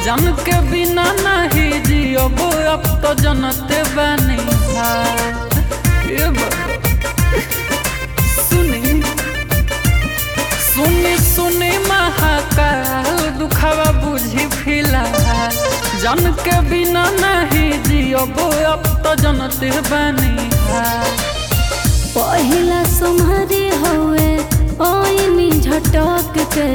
जन के बिना नहीं जियब अब तो जनते बनी ये बाबा सुनी सुनी सुनी महाकाल दुखावा बुझी फिलहाल जन के बिना नहीं जियब अब तो जनते बनी पहिला सुमहरी हवे ओइनी झटक के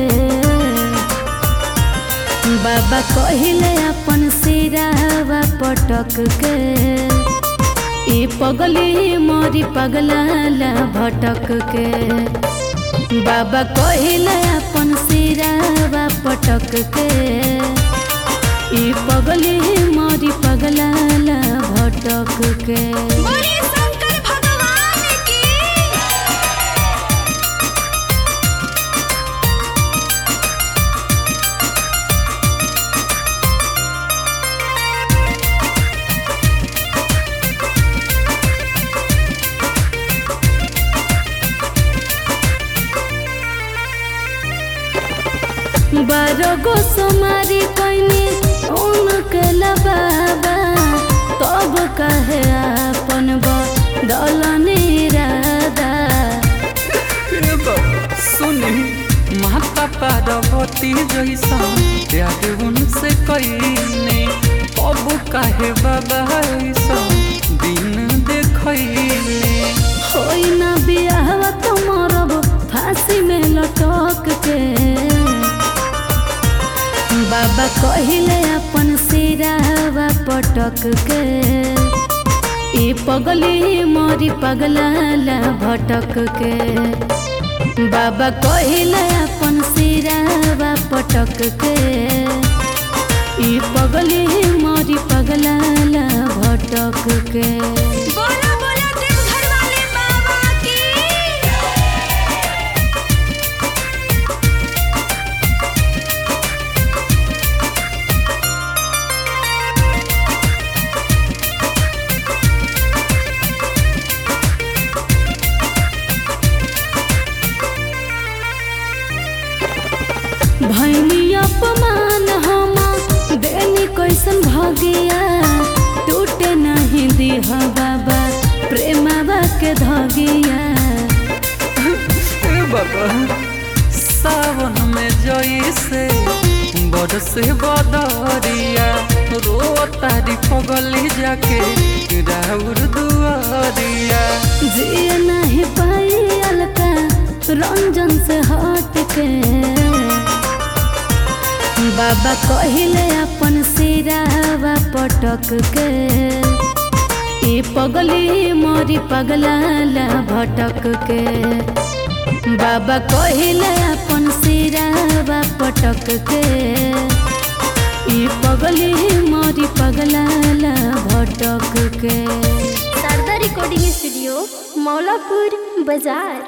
बाबा कहिले अपन सिरावा पटक के ई पगली मोरी पगलाला भटक के बाबा कहिले अपन सिरावा पटक के ई पगली मोरी पगलाला भटक के बोले शंकर भगवान की बारो गो सोमारी कोइनी उनके बाबा तब कहे अपन बदलनी राधा ए बाबा, सुनी माता पार्वती जैसा प्यार उनसे कईने अब काहे बाबा ऐसा दिन देखैले होई ना बियाहवा तो मरब फांसी में लटक के बाबा कहिले अपन सिरावा पटक के ई पगली मोरी पगलाला भटक के बाबा कहिले अपन सिरावा पटक के ई पगली मोरी पगलाला भटक के बोला बोला देवघर वाले बाबा की भैनी अपमान हम देनी कैसन भगिया टूटे नहीं दिह बाबा प्रेमवा के धगिया ए बाबा सावन में जैसे बरसे बदरिया रो तारी पगली जाके राउर दुआरिया जिए नहीं पाई अलका रंजन से हट के बाबा कहिले अपन सिरावा पटक के ई पगली मोरी पगलाला भटक के बाबा कहिले अपन सिरावा पटक के ई पगली मोरी पगलाला भटक के शारदा रिकॉर्डिंग स्टूडियो मौलापुर बाजार